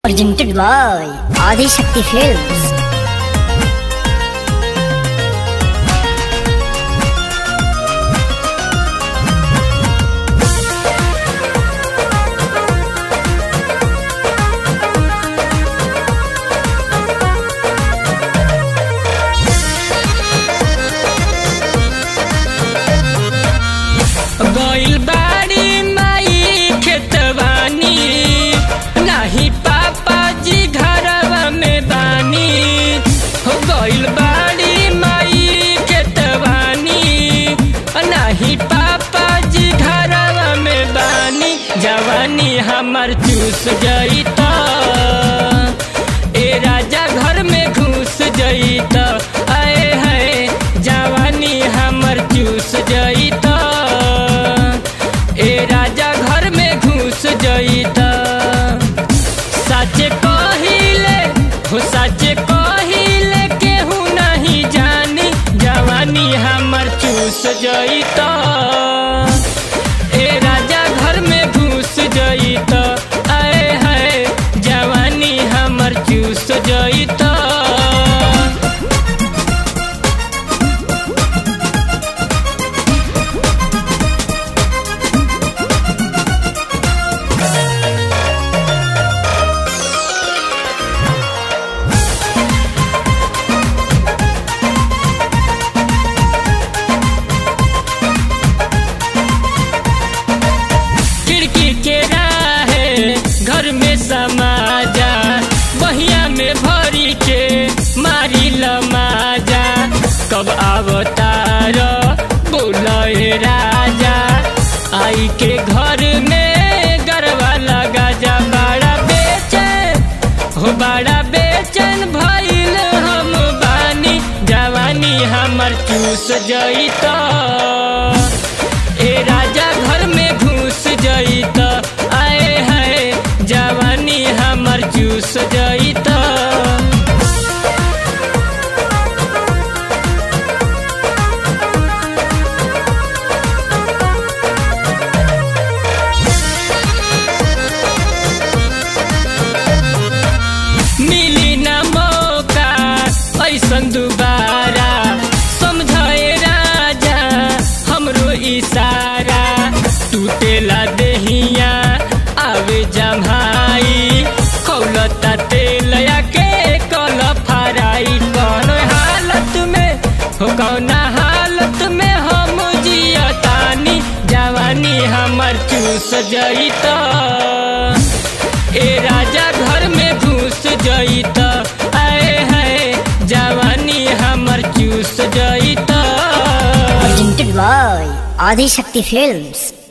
presented by Adi Shakti Films. गइल बाड़ी माई खेतवानी नाही पापा जी घरवा में बानी हो गइल बाड़ी माई खेतवानी नाही पापा जी घरवा में बानी जवानी हमर चूस जईता ए राजा घर में घुस जईता आए है जवानी हमर चूस जईता ए राजा घर में घुस जईता सच कहिले हो सच कहिले केहू नहीं जानी जवानी हमर चूस जईता ए राजा घर में घुस जईता आए है जवानी हमर चूस जईता खिड़की के राहे घर में समा जा बहिया में भरी के मारी लमाजा कब अवतार बोले राजा आई के घर में गरबा लगा जा बड़ा बेचैन हो बड़ा बेचैन भइल हम बानी जवानी हमर चूस जईता ए राजा घर में घुस जईता आए है जवानी हमर चूस जईता मिली न मौका ऐसन दुबारा समझे राजा हमरो इशारा टूटेला देहिया आवे जमाई खौलता तेलया के कल फराई कौन हालत में हो कौन हालत में हम जियतानी जवानी हमर चूस जईता ए राजा घर में घुस जईता आए है जवानी हमर चूस जईता Presented by Adi Shakti Films.